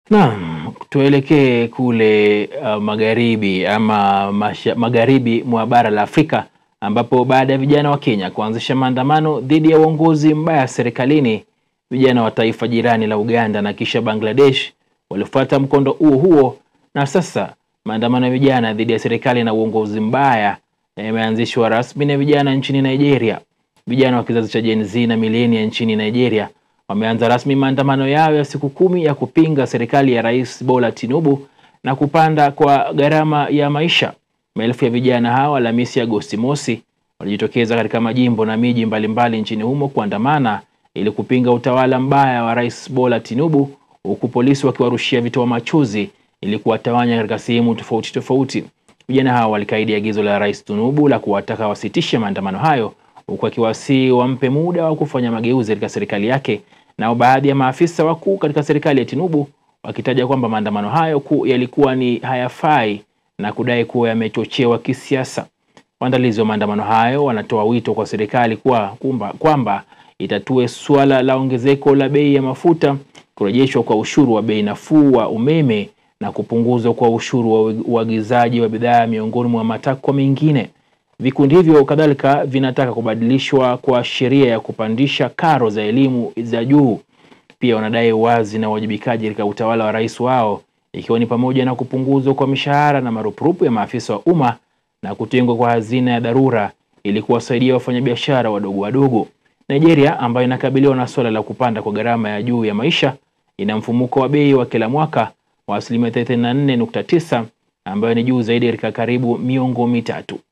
Naam, tuelekee kule uh, magharibi ama masha, magharibi mwa bara la Afrika ambapo baada ya vijana wa Kenya kuanzisha maandamano dhidi ya uongozi mbaya serikalini, vijana wa taifa jirani la Uganda na kisha Bangladesh walifuata mkondo huo huo, na sasa maandamano ya vijana dhidi ya serikali na uongozi mbaya yameanzishwa rasmi na vijana nchini Nigeria. Vijana wa kizazi cha Gen Z na milenia nchini Nigeria wameanza rasmi maandamano yao ya siku kumi ya kupinga serikali ya Rais Bola Tinubu na kupanda kwa gharama ya maisha. Maelfu ya vijana hawa Alhamisi Agosti mosi walijitokeza katika majimbo na miji mbalimbali nchini humo kuandamana ili kupinga utawala mbaya wa Rais Bola Tinubu, huku polisi wakiwarushia vitoa machozi ili kuwatawanya katika sehemu tofauti tofauti. Vijana hawa walikaidi agizo la Rais Tinubu la kuwataka wasitishe maandamano hayo, huku akiwasihi wampe muda wa kufanya mageuzi katika serikali yake. Nao baadhi ya maafisa wakuu katika serikali ya Tinubu wakitaja kwamba maandamano hayo ku yalikuwa ni hayafai na kudai kuwa yamechochewa kisiasa. Waandalizi wa maandamano hayo wanatoa wito kwa serikali kwa kwamba kwamba itatue suala la ongezeko la bei ya mafuta, kurejeshwa kwa ushuru wa bei nafuu wa umeme na kupunguzwa kwa ushuru wa uagizaji wa bidhaa miongoni mwa matakwa mengine. Vikundi hivyo kadhalika vinataka kubadilishwa kwa sheria ya kupandisha karo za elimu za juu. Pia wanadai uwazi na uwajibikaji katika utawala wa rais wao, ikiwa ni pamoja na kupunguzwa kwa mishahara na marupurupu ya maafisa wa umma na kutengwa kwa hazina ya dharura ili kuwasaidia wafanyabiashara wadogo wadogo. Nigeria ambayo inakabiliwa na suala la kupanda kwa gharama ya juu ya maisha ina mfumuko wa bei wa kila mwaka wa asilimia 34.9 ambayo ni juu zaidi katika karibu miongo mitatu.